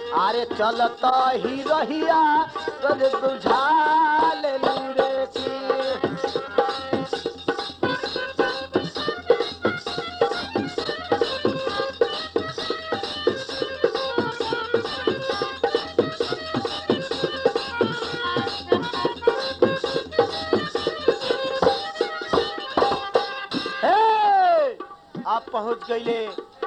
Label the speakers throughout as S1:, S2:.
S1: अरे चलत ही रहिया तोरे बुझा लेली रे की हे! आप पहुंच गईले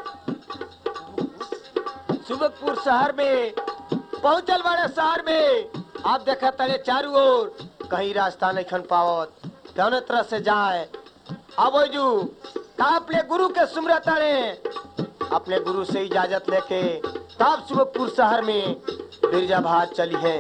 S1: सुबकपुर शहर में पहुंचल बड़े शहर में आप देखा तड़े चारू ओर कहीं रास्ता नहीं खन पावत कौन तरह से जाए अब जू का अपने गुरु के सुमरा तड़े अपने गुरु से इजाजत लेके तब सुबकपुर शहर में बिरजा भात चली है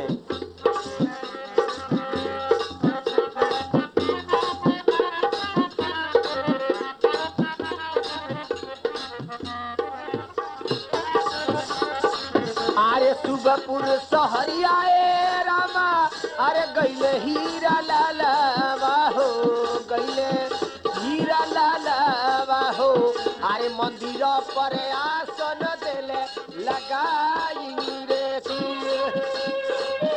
S1: अरे सुबपुर सहरिया ए रामा अरे गईले हीरा लालवा हो गईले हीरा लालवा हो अरे मंदिर पर आसन देले लगाई रे की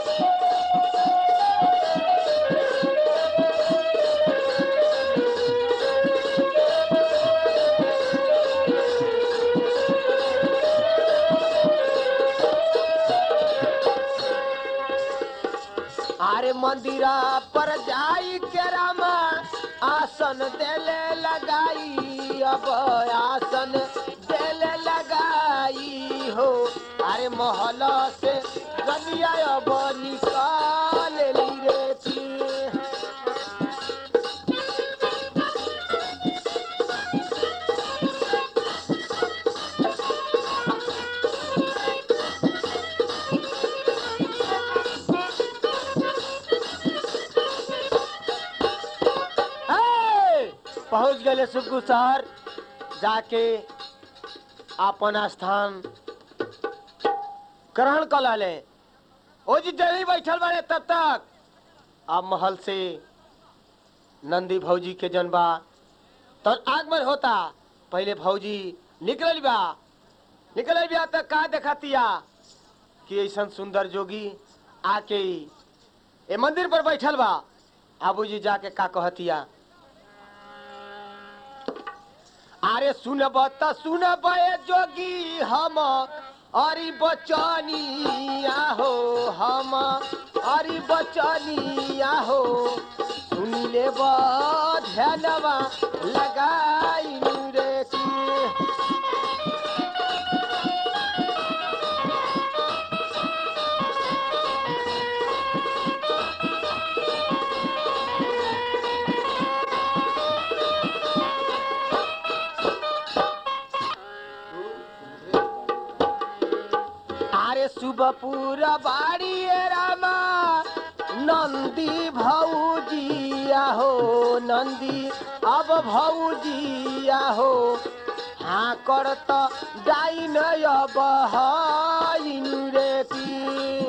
S1: अरे मंदिरा पर जाई के रामा आसन देले लगाई अब आसन देले लगाई हो अरे महल से गनिया अब निकाल ली रे की हे! पहुंच गए सुखू शहर जाके अपन स्थान ग्रहण कर लाले ओ जी जल्दी बैठल बाड़े तब तक अब महल से नंदी भौजी के जनबा तो आगमन होता पहले भौजी निकल बा निकल बा तक का देखतिया कि ऐसा सुंदर जोगी आके ए मंदिर पर बैठल बा आबूजी जाके का कहतिया अरे सुनब त सुनब ए जोगी हम अरी बचनिया हो हम अरी बचनिया हो सुनी ले ध्यानवा लगाई रे की अरे सुबपुर बाड़ी ए रामा नंदी भौजिया हो नंदी अब भौजिया हो हाँ कर त डाइन अब हाइन रे की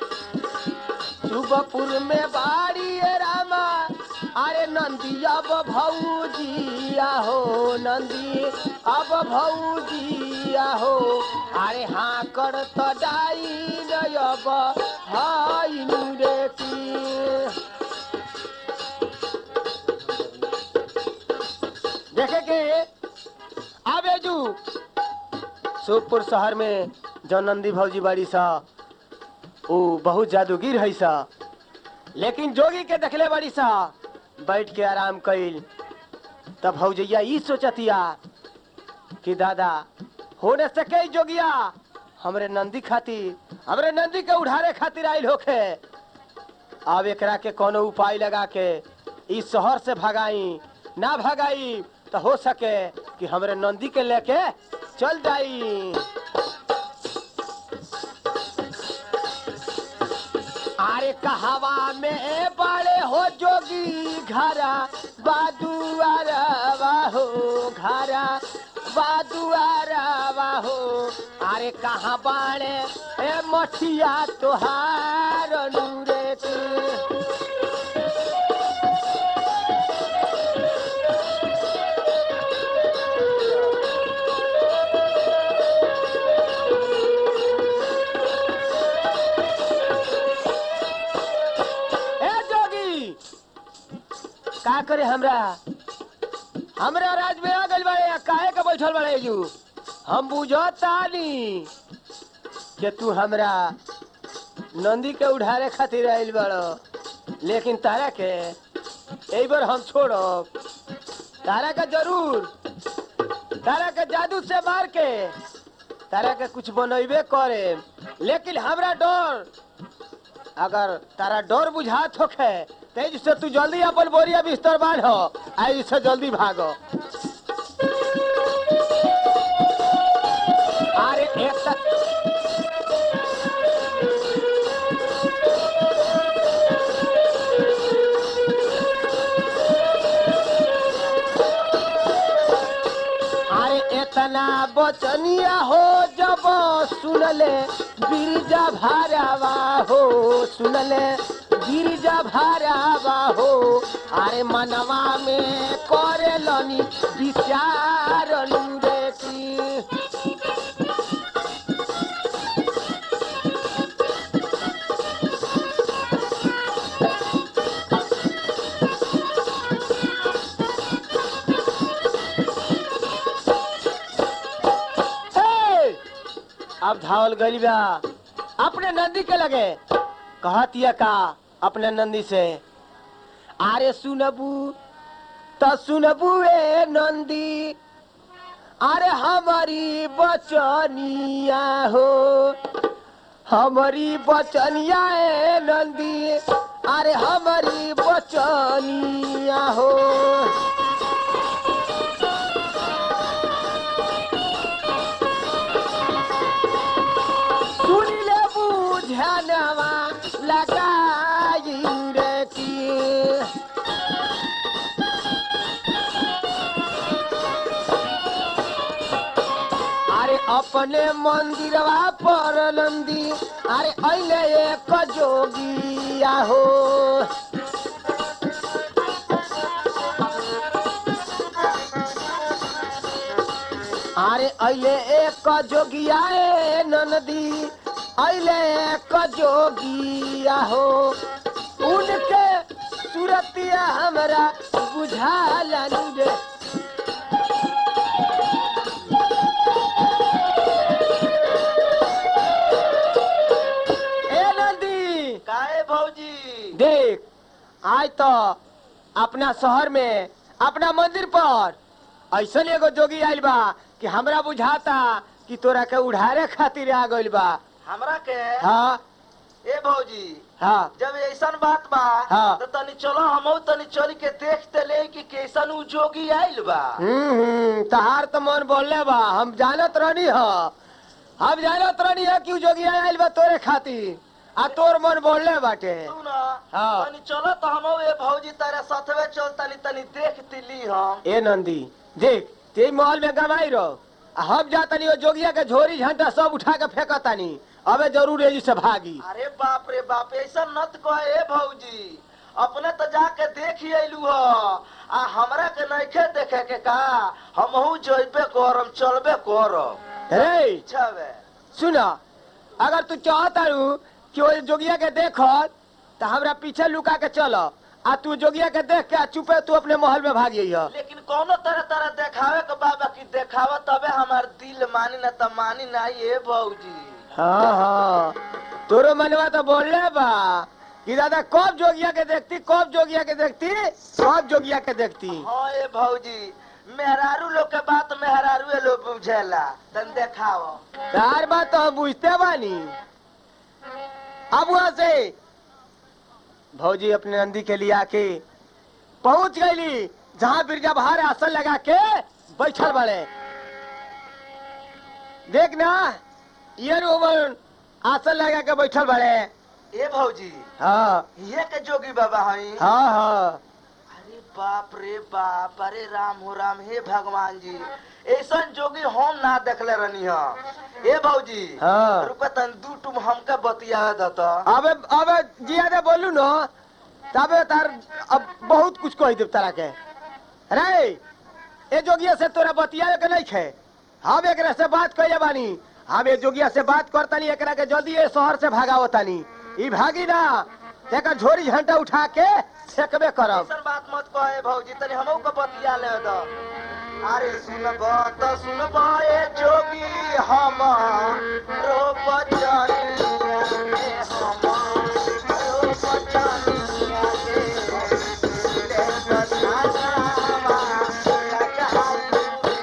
S1: सुबपुर में बाड़ी ए रामा अरे नंदी अब भौजिया हो नंदी अब भौजिया हो अरे हाँ कर त डाइन अब हाइन रे की देखे के आबे जू सुखपुर शहर में जो नंदी भौजी बाड़ी सा ऊ बहुत जादूगिर है सा लेकिन जोगी के देखले बाड़ी सा बैठ के आराम कइल तब भौजैया ई सोचतिया कि दादा होने सके जोगिया हमरे नंदी खातिर हमरे नंदी के उड़ारे खातिर आइल होखे अब एकरा के कोनो उपाय लगा के इस शहर से भगाई ना भगाई तो हो सके कि हमरे नंदी के लेके चल जाई अरे कहवा में बड़े हो जोगी घरा बादुआरवा हो घरा बादुआरवा हो अरे कहाँ बाड़े ए मठिया तोहार नूरे तू का करे हमरा हमरा राज में आ गइल बाड़े काहे के बैठल बाड़े जू हम बुझतानी कि तू हमरा नंदी के उठारे खातिर आइल बाड़ लेकिन तारा के एक बार हम छोड़ब तारा के जरूर तारा के जादू से मार के तारा के कुछ बनैबे करे लेकिन हमरा डर अगर तारा डर बुझात होखे तेज से तू जल्दी अपन बोरिया बिस्तर बांध आई से जल्दी भागो अरे एक तक अरे इतना बचनिया हो जब सुनले गिरजा भारावा हो सुनले गिरजा भारावा हो अरे मनवा में करे लनी विचार रे की हे! अब धावल गइल बा अपने नंदी के लगे कहतिया का अपने नंदी से अरे सुनबू त सुनबू ए नंदी अरे हमारी बचनिया हो हमारी बचनिया ए नंदी अरे हमारी बचनिया हो सुनिले बुझनवा लगाई रे की अरे अपने मंदिरवा पर नंदी अरे अइले एक जोगिया हो अरे अइले एक जोगिया ए ननदी अइले एक जोगिया हो उनके सूरतिया हमरा बुझालन रे ए नंदी
S2: काहे भौजी
S1: देख आज तो अपना शहर में अपना मंदिर पर ऐसन एगो जोगी आइल बा कि हमरा बुझाता कि तोरा के उड़ारे खातिर आ गइल बा
S2: हमरा के
S1: हाँ
S2: ए भौजी
S1: हाँ
S2: जब ऐसन बात बा
S1: हाँ।
S2: तो तनी चलो हमहू तनी चल के देखते ले कि कैसन उ जोगी आइल बा
S1: हम्म हम्म, तहार तो मन बोलले बा हम जानत रहनी ह हम जानत रहनी है कि उ जोगी आइल बा तोरे खातिर आ तोर मन बोलले बाटे
S2: तू न
S1: हाँ।
S2: तनी चलो तो हमहू ए भौजी तारे साथवे चल तनी तनी देख तिली हम
S1: ए नंदी देख ते महल में गवाई रहो आ हम जातनी ओ जोगिया के झोरी झंटा सब उठा के फेंकतानी अबे जरूर एजी से भागी
S2: अरे बाप रे बाप ऐसा नत कहे ए भौजी अपने तो जाके देख ही अइलू ह आ हमरा के नइखे देखे के का हमहू जइबे करम चलबे करम
S1: रे
S2: छबे
S1: सुन अगर तू चाहतारू कि ओ जोगिया के देख तो हमरा पीछे लुका के चल आ तू जोगिया के देख के आ चुपे तू अपने महल में भाग है
S2: लेकिन कोनो तरह तरह देखावे के बाबा की देखावा तबे हमार दिल मानी न त मानी ना ये भौजी
S1: हाँ हाँ तोरो मनवा तो बोलले बा कि दादा कब जोगिया के देखती कब जोगिया के देखती कब जोगिया के देखती
S2: हाँ ये भौजी मेहरारू लोग के बात मेहरारू लोग बुझेला तन देखाओ
S1: यार बात तो हम बुझते बानी अब वहां से भौजी अपने नंदी के लिए आके पहुंच गईली जहां बिरजा बहार आसन लगा के बैठल बड़े देख ना ये रोमन आसन लगा के बैठल बड़े
S2: ए भौजी
S1: हाँ
S2: ये के जोगी बाबा हई
S1: हाँ हाँ
S2: अरे बाप रे बाप अरे राम हो राम हे भगवान जी ऐसन जोगी हम ना देखले रहनी ह ए भौजी
S1: हाँ।
S2: रुपा तन दू टुम हमके बतिया दत
S1: अबे अबे जियादे बोलू न तबे तार अब बहुत कुछ कह देव तारा के रे ए जोगिया से तोरा बतिया के नहीं खे हम एकरा से बात कइले बानी हम ए जोगिया से बात करतानी एकरा के जल्दी ए शहर से भगावतानी ई भागी ना तेकर झोरी झंटा उठा के फेंकबे करब
S2: ऐसन बात मत कहे भौजी तनी हमहू के बतिया ले दो अरे सुनब त सुनब ए जोगी हम रो बचनिया के हम रो बचनिया के ले बचनावा लगा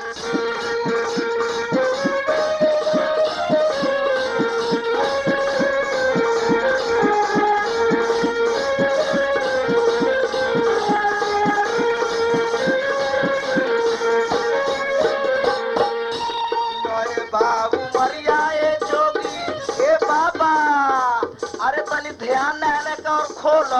S2: नए बाबू मरिया ए जोगी ए बाबा अरे तनी ध्यान देने का और खोल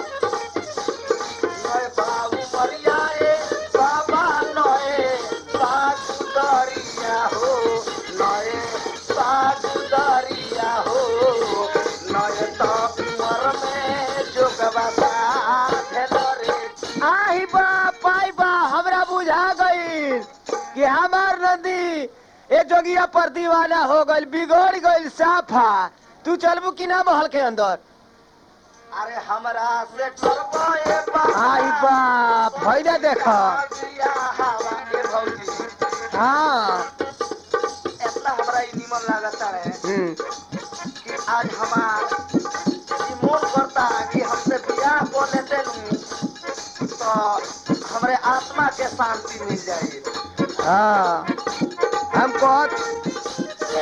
S2: नए बाबू मरिया ए बाबा नए बाबू दरिया हो नए बाबू दरिया हो नए तो उमर में जोगवा साथ रे
S1: आही बा पाई बा हमरा बुझा गईल कि हमार नदी ए जोगिया पर दीवाना हो गईल बिगड़ गईल साफा तू चलबू कि ना महल के अंदर
S2: अरे हमरा से करबो ए बाबा
S1: आई बाप भैया देख
S2: बिया हवा के भौजी
S1: हाँ
S2: इतना हमरा ई निमन लागता है
S1: हम्म,
S2: कि आज हमार ई मन करता कि हमसे बियाह को लेते नु तो हमरे आत्मा के शांति मिल जाए
S1: हाँ हम कहत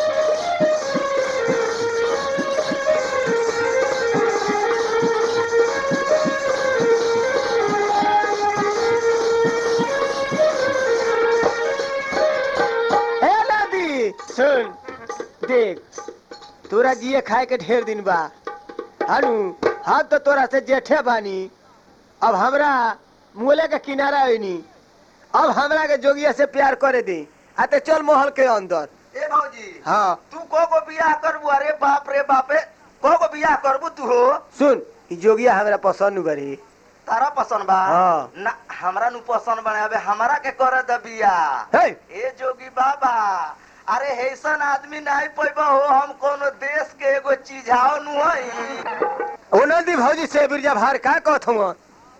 S1: हे नदी सुन देख तोरा जिए खाए के ढेर दिन बा हनु हम तो तोरा से जेठे बानी अब हमरा मुले के किनारा होनी अब हमरा के जोगिया से प्यार करे दी आते चल महल के अंदर
S2: ए भौजी
S1: हाँ
S2: तू को को बियाह करबू अरे बाप रे बापे को को बियाह करबू तू हो
S1: सुन ई जोगिया हमरा पसंद करी
S2: तारा पसंद बा
S1: हाँ।
S2: ना हमरा नु पसंद बने अबे हमरा के करे द बियाह
S1: हे
S2: ए जोगी बाबा अरे ऐसन आदमी नहीं पैबा हो हम कोनो देश के एगो चीजाओ नु हई
S1: ओ नंदी भौजी से बिरजा भार का कहत हूँ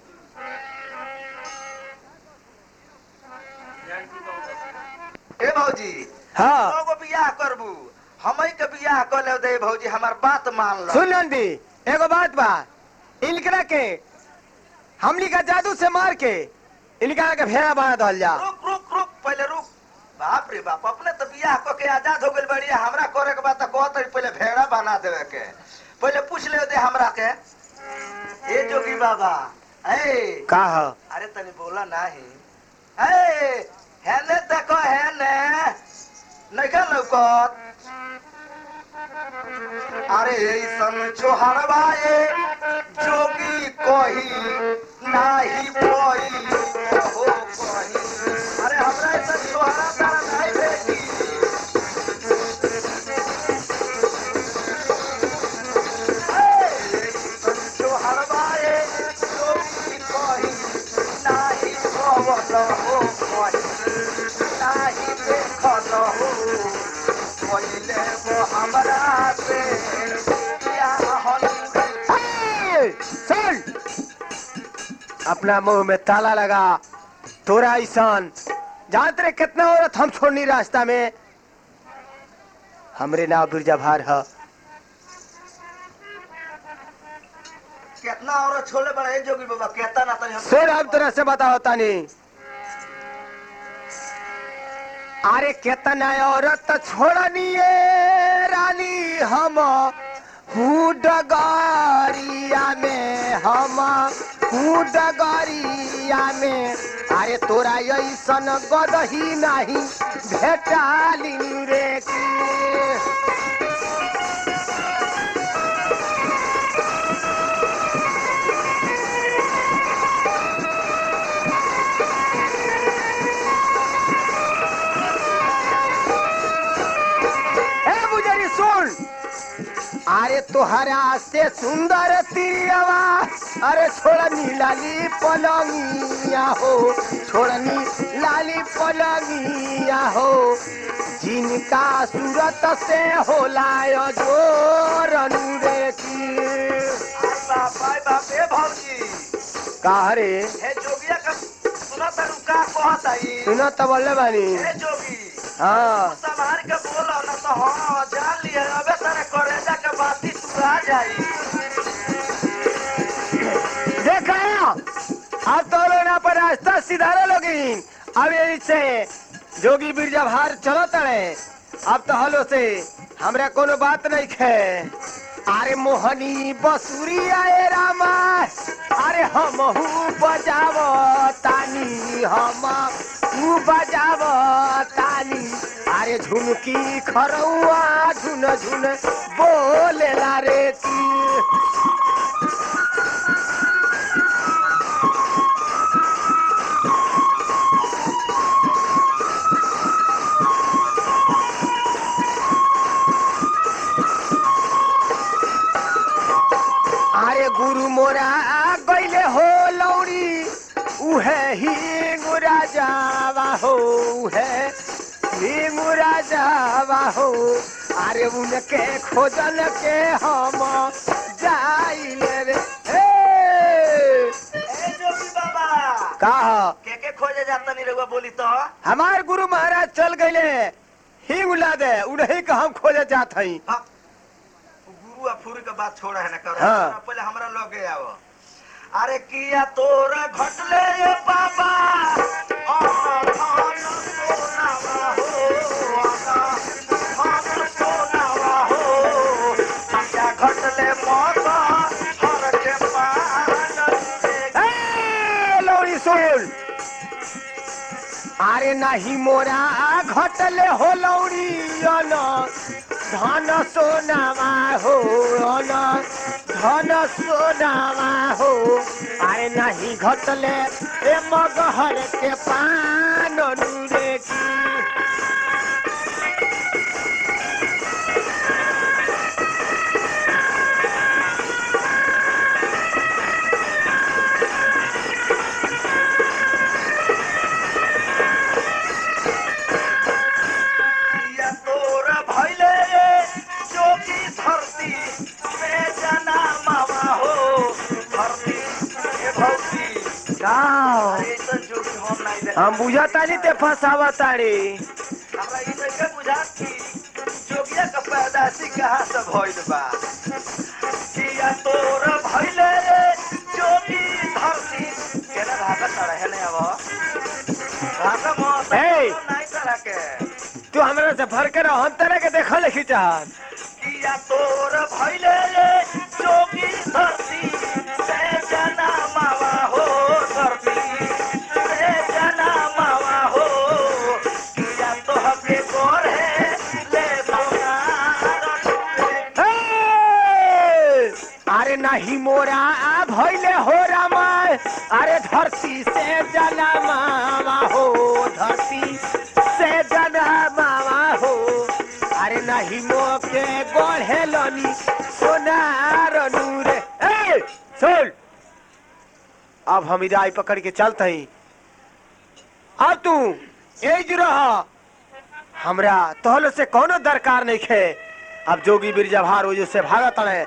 S2: ए भौजी
S1: हाँ
S2: एगो बियाह करबू हमई के बियाह कर ले दे भौजी हमार बात मान लो
S1: सुन नंदी एगो बात बा इनकरा के हमनी का जादू से मार के इनकरा के भेड़ा बना दल जा
S2: रुक रुक रुक पहले रुक बाप रे बाप अपने तो बियाह क के आजाद हो गइल बढ़िया हमरा करे के बात कहत रही पहले भेड़ा बना देवे के पहले पूछ ले दे हमरा के ए जोगी बाबा ए
S1: का ह
S2: अरे तनी बोला नाही ए हेने देखो हेने नइका लौकत अरे ऐसन छोहरवा ए जोगी कही नाही कोई हो कही अरे हमरा ऐसन छोहरा तारा नहीं भेटी ए, ऐसन छोहरवा ए जोगी कही नाही पवन हो कही नाही देखल हो पहिले वो हमरा से बियाह
S1: हे, सुन अपना मुंह में ताला लगा तोरा ऐसान जानते रे कितना औरत हम छोड़नी रास्ता में हमरे नाव बिरजा भार है
S2: कितना औरत छोले बड़ा है जोगी बाबा कहता ना तनी हम
S1: सुन हम तरह से बताओ तानी अरे कितना औरत छोड़नी है रानी हम डगरिया में हम डगरिया में अरे तोरा ऐसन गदही नहीं भेटाली रे की ए बुजरी सुन अरे तोहरा से सुंदर तिरियवा अरे छोड़नी लाली पलंगिया हो छोड़नी लाली पलंगिया हो जिनका सूरत से होला जोर रे की
S2: बाप बाय बाप ए भौजी
S1: का रे
S2: हे जोगिया का सुना तारू का कहत आई
S1: सुना तो बोले बानी
S2: हे जोगी
S1: हाँ
S2: संभाल के बोलो ना तो हाँ जान लिया अबे तेरे करेजा के बाती तू आ जाई
S1: देखा अब तो लोग यहाँ पर रास्ता सिधारे लोगिन अब यही से जोगी बिरजा भार चलो तड़े अब तो हलो से हमरा कोनो बात नहीं खे अरे मोहनी बसुरी आए रामा अरे हम बजाव तानी हम बजाव तानी अरे झुनकी खरौआ झुन झुन बोलेला रे ती अरे गुरु मोरा गैले हो लौड़ी उहे ही गुरा जावा हो उहे ही गुरा जावा हो अरे उनके खोजल के हम जाइले रे हे
S2: ए जोगी बाबा
S1: का
S2: के के खोजे जाता नहीं रहुआ बोली तो
S1: हमार गुरु महाराज चल गए ही उला दे उन्हीं का हम खोजे जात हई
S2: हाँ, गुरु आ फूरी के बात छोड़ा है ना करो
S1: हाँ।
S2: पहले हमरा लगे आओ अरे किया तोरा घटले रे बाबा आना धान सोनावा हो आना धान सोनावा हो किया घटले मौका हर के पान रे
S1: ए, लौड़ी सुन अरे नाही मोरा घटले हो लौड़ी अन धन सोनामा हो अन धन सोनामा हो अरे नाही घटले ए मगहर के पान नुरे की
S2: किया तोरा भइले जोगी धरती में जना मामा हो धरती ए भौती
S1: गाओ
S2: अरे तो जोगी हम नहीं देख
S1: हम बुझतानी ते फसावताड़ी
S2: हमरा ई नहीं के बुझात कि जोगिया का पैदाशी कहाँ से भइल बा किया तोरा भइले जोगी धरती केना भागा चढ़े है नहीं अब भागा मौत
S1: ए!
S2: नहीं तरह के
S1: तू हमरा से भर के रह हम तरह के देखल लिखी चाहत
S2: किया तोर भइले जोगी धरती से जना मावा हो धरती से जना मावा हो किया तो हके गोरे ले सोनार
S1: हे! अरे नहीं मोरा भैले हो रामा अरे धरती से जना मामा हो धरती से जना मामा हो अरे नहीं मोके गढ़े लनी सोनार नूरे ए सुन अब हम इदाई पकड़ के चलते ही अब तू एज रहा हमरा तोहल से कोनो दरकार नहीं खे अब जोगी बिरजा भार वजह से भागत रहे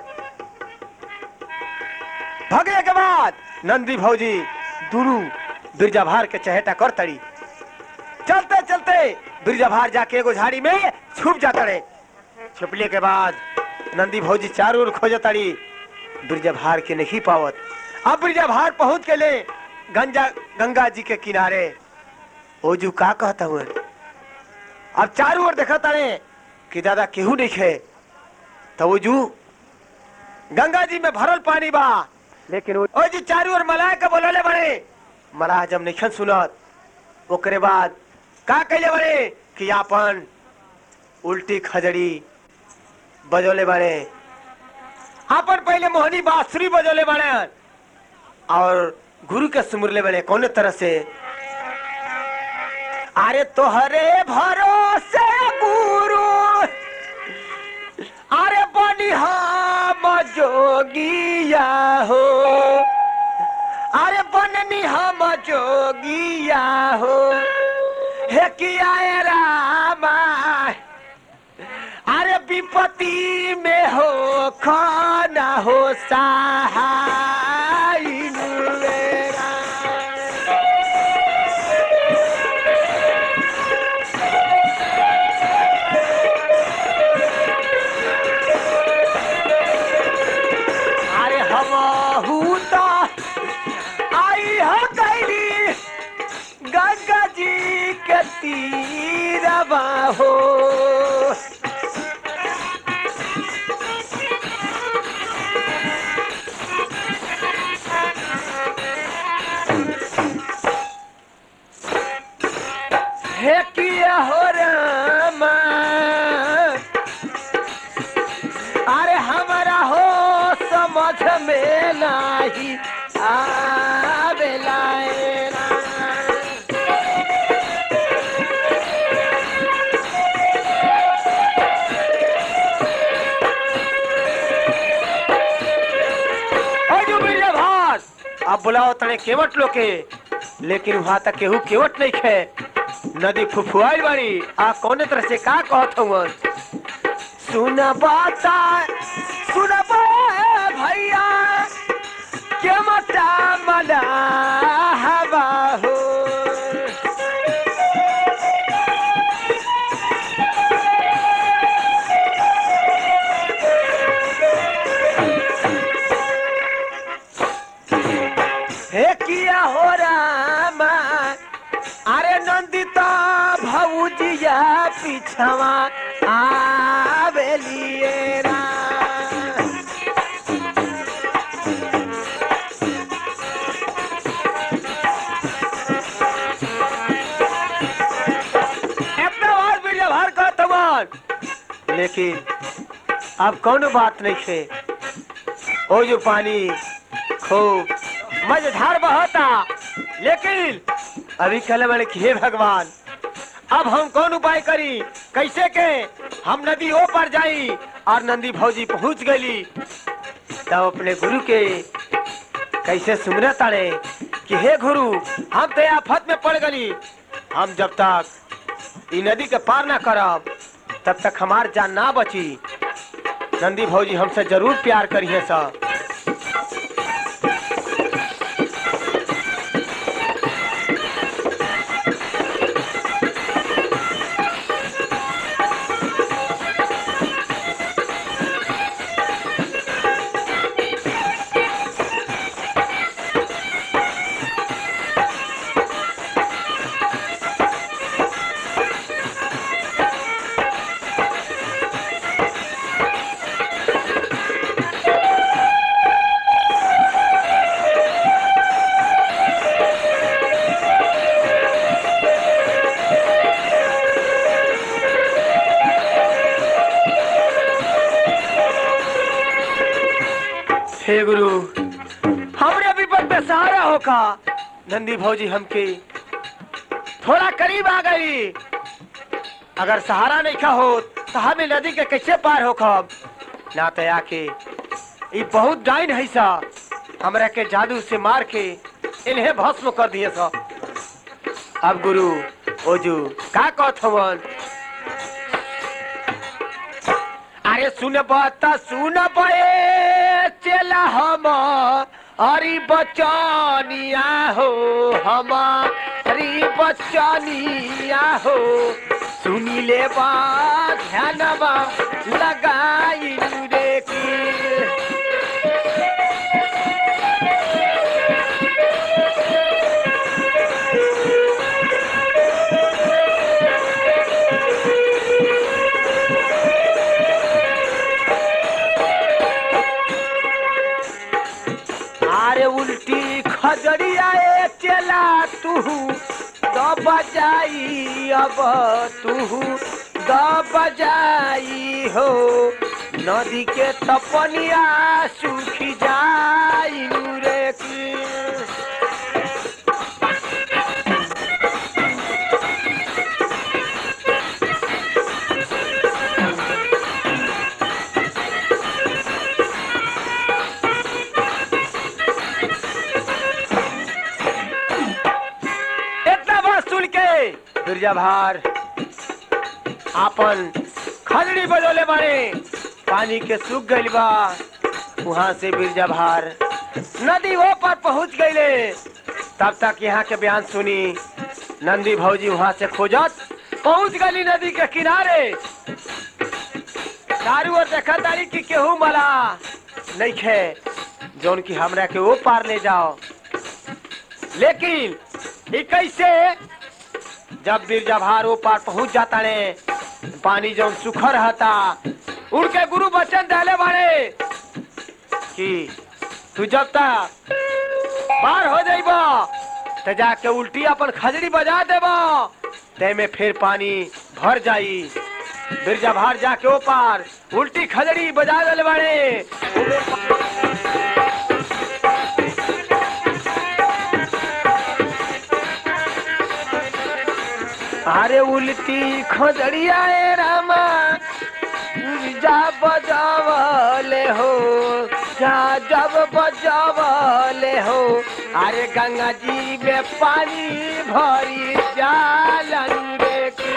S1: भगे के बाद नंदी भौजी दुनू बिरजा भार के चहेटा कर तड़ी चलते चलते बिरजा भार जाके एगो झाड़ी में छुप जाता रहे छुपले के बाद नंदी भौजी चारों ओर खोज तड़ी बिरजा भार के नहीं पावत अब बिरजा भार पहुंच के ले गंजा गंगा जी के किनारे ओजू का कहता हुए अब चारों ओर देखा तारे कि दादा केहू नहीं खे तो ओजू गंगा जी में भरल पानी बा लेकिन ओ ओ जी चारों ओर मलाह के बोलले बड़े मलाह जब नहीं सुनत ओकरे बाद का कहले बड़े कि आपन उल्टी खजड़ी बजोले बड़े आपन पहले मोहनी बांसुरी बजोले बड़े और गुरु के सुमुरले बड़े कौन तरह से अरे तोहरे भरोसे गुरु अरे बनी हम जोगिया हो अरे बननी हम जोगिया हो हे किया ए रामा अरे विप विपत्ति में हो खाना हो सहाय मेरा अरे हम तो आई हो कैली गंगा जी के तीरवा हो हे किया हो रामा अरे हमारा हो समझ में नहीं आवेला ए राम। अजू बिरजा भास अब बुलाओ तने केवट लोके लेकिन वहां तक केहू केवट नहीं खे नदी फुफुआइल बाड़ी आ कौने तरह से का कहत हवन सुन बाता सुन भैया के मता मना हवा हो हे किया हो रामा अरे नंदिता भौजिया पिछवा आवेलिए राम अपना बार वीडियो भर का तमान लेकिन अब कौन बात नहीं है ओ जो पानी खूब मजेदार बहता लेकिन अभी कल मैंने कि हे भगवान अब हम कौन उपाय करी कैसे के हम नदी ओ पर जाई और नंदी भौजी पहुंच गई तब अपने गुरु के कैसे सुमरे ताड़े कि हे गुरु हम तो आफत में पड़ गली हम जब तक ई नदी के पार ना करब तब तक हमार जान ना बची नंदी भौजी हमसे जरूर प्यार करिए सब हे गुरु हमरे विपद में सहारा होका नंदी भौजी हमके थोड़ा करीब आ गई अगर सहारा नहीं खा हो तो हमें नदी के कैसे पार हो खब ना तो आके ये बहुत डाइन है सा हमरा के जादू से मार के इन्हें भस्म कर दिए सा अब गुरु ओजू का कहत हवन अरे सुन बता सुन बे चला हम हरी बचनिया हो हमारी बचनिया हो सुनी ले बा ध्यानवा लगाई रे की अरे उल्टी खजड़िया ए चला तू द बजाई अब तू द बजाई हो नदी के तपनिया सूखी जाई रे की इतना बात सुन के बिरजा भार आपन खजड़ी बजोले बाड़े पानी के सूख गइल बा वहां से बिरजा भार नदी वो पर पहुंच गईले तब तक यहाँ के बयान सुनी नंदी भौजी वहां से खोजत पहुंच गली नदी के किनारे चारू ओर देखा तारी कि केहू मला नहीं खे जौन की हमरा के वो पार ले जाओ लेकिन ई कैसे जब बिरजा भार वो पार पहुंच जाता ने पानी जौन सुखर रहता उनके गुरु वचन डाले बाड़े कि तू जब तक पार हो जाइब तो जाके उल्टी अपन खजड़ी बजा देब ते में फिर पानी भर जाई बिरजा भार जाके ओ पार उल्टी खजड़ी बजा दिले बाड़े अरे उल्टी खजड़िया ए रामा जा बजावले हो जा जब बजावले हो अरे गंगा जी में पानी भरी जालन रे की।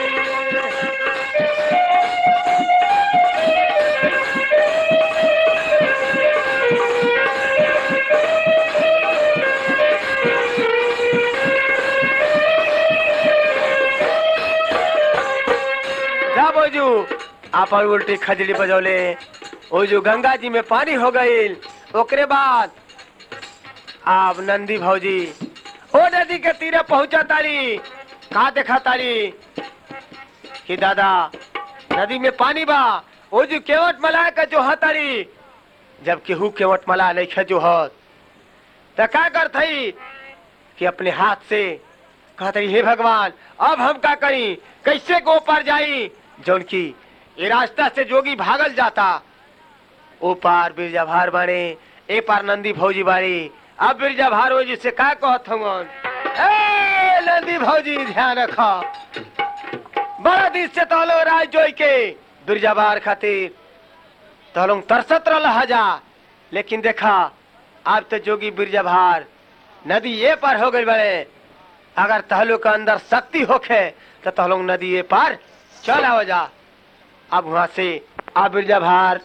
S1: जा बोजू आपन उल्टी खजड़ी बजौले ओ जो गंगा जी में पानी हो गईल ओकरे बाद आप नंदी भौजी ओ नदी के तीरे पहुंचा तारी का देखा तारी कि दादा नदी में पानी बा ओ जो केवट मला का जो हतारी जब केहू केवट मला नहीं खे जो हत तो का कर थई कि अपने हाथ से कहते हे भगवान अब हम का करी कैसे को पार जाई जौन की ये रास्ता से जोगी भागल जाता ओ पार बिरजा भार बाड़े ए पार नंदी भौजी बाड़ी अब बिरजा भार हो जी से का कहत हूँ ए नंदी भौजी ध्यान रखा बड़ा दिन से तहलो राज जोई के बिरजा भार खातिर तहलों तरसत रह हजा लेकिन देखा अब तो जोगी बिरजा भार नदी ये पार हो गई बड़े अगर तहलो के अंदर शक्ति होखे तो तहलों नदी ये पार चल आओ जा अब वहां से आ बिरजा भार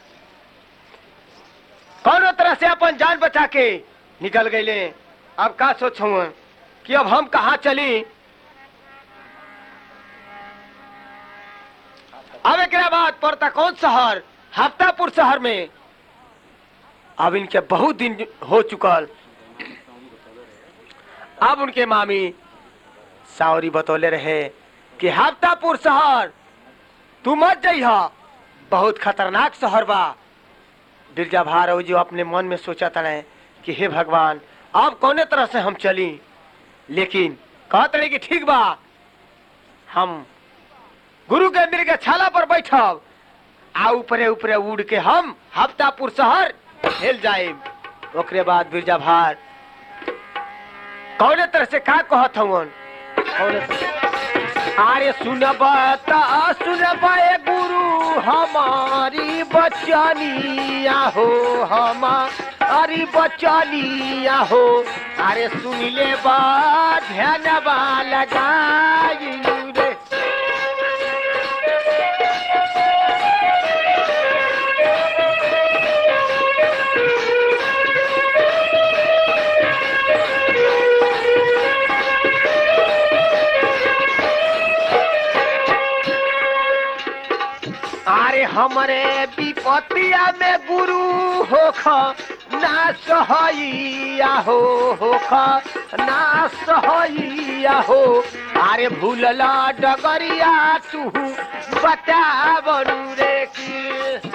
S1: कौनो तरह से अपन जान बचा के निकल गईले अब का सोचू कि अब हम कहा चली अब एक बाद पड़ता कौन शहर हफ्तापुर शहर में अब इनके बहुत दिन हो चुकल अब उनके मामी सावरी बतौले रहे कि हफ्तापुर शहर तू मत जइहा बहुत खतरनाक शहर बा बिरजा भार जो अपने मन में सोचा तड़े कि हे भगवान अब कौने तरह से हम चली लेकिन कहत रहे कि ठीक बा हम गुरु के मिर्ग छाला पर बैठब आ ऊपरे ऊपरे उड़ के हम हफ्तापुर शहर हेल जाए ओकरे बाद बिरजा भार कौने तरह से का कहत हवन कौने तरह अरे सुनबा ता सुनबा ए गुरु हमारी बचनिया हो हमारी बचनिया हो अरे सुन ले बा ध्यान बा लगाई रे अरे हमरे विपतिया में गुरु होख ना सहैया हो होख ना सहैया हो अरे भूलला डगरिया तू बता बनू रे की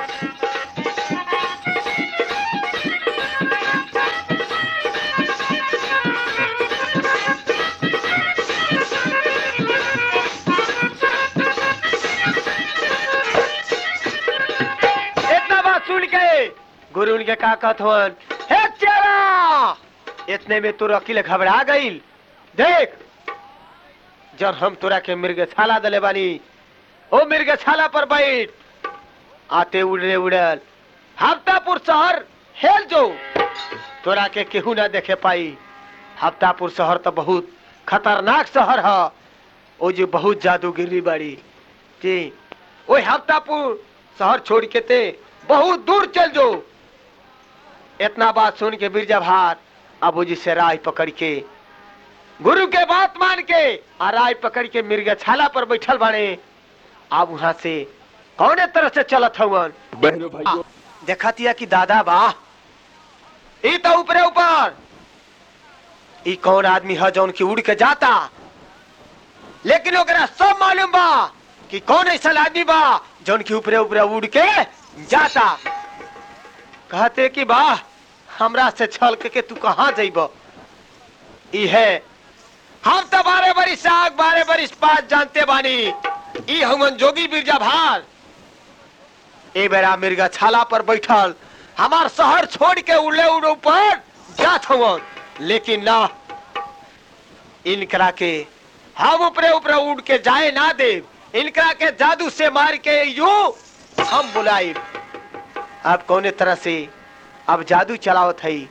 S1: इतना बात सुन के गुरु उनके का कहत हवन हे चेला इतने में तोर अकिल घबरा गईल देख जब हम तोरा के मिर्ग छाला दले बानी ओ मिर्ग छाला पर बैठ आते उड़े उड़ल हफ्तापुर शहर हेल जो तोरा के केहू ना देखे पाई हफ्तापुर शहर तो बहुत खतरनाक शहर है ओ जो बहुत जादूगिरी बाड़ी जी ओए हफ्तापुर शहर छोड़ के ते बहुत दूर चल जो इतना बात सुन के बिरजा भार अबू जी से राय पकड़ के गुरु के बात मान के आ राय पकड़ के मिर्गा छाला पर बैठल बाड़े अब वहां से कौने तरह से चलत हवन
S3: बहनों भाइयों
S1: देखतिया कि दादा बा ई तो ऊपरे ऊपर ई कौन आदमी है जौन की उड़ के जाता लेकिन ओकरा सब मालूम बा कि कौन ऐसा आदमी बा जौन की ऊपरे ऊपरे उड़ के जाता कहते कि बा हमरा से छल के, के तू कहाँ जइब ई है हम तो बारह बरिस आग बारह बरिस पास जानते बानी ई हमन जोगी बिरजा भार ए बेरा मिर्गा छाला पर बैठल हमार शहर छोड़ के उड़े उड़े ऊपर जात हवन लेकिन ना इनकरा के हम ऊपरे ऊपरे उड़ के जाए ना दे इनकरा के जादू से मार के यू हम बुलाई अब कौने तरह से अब जादू चलावत हई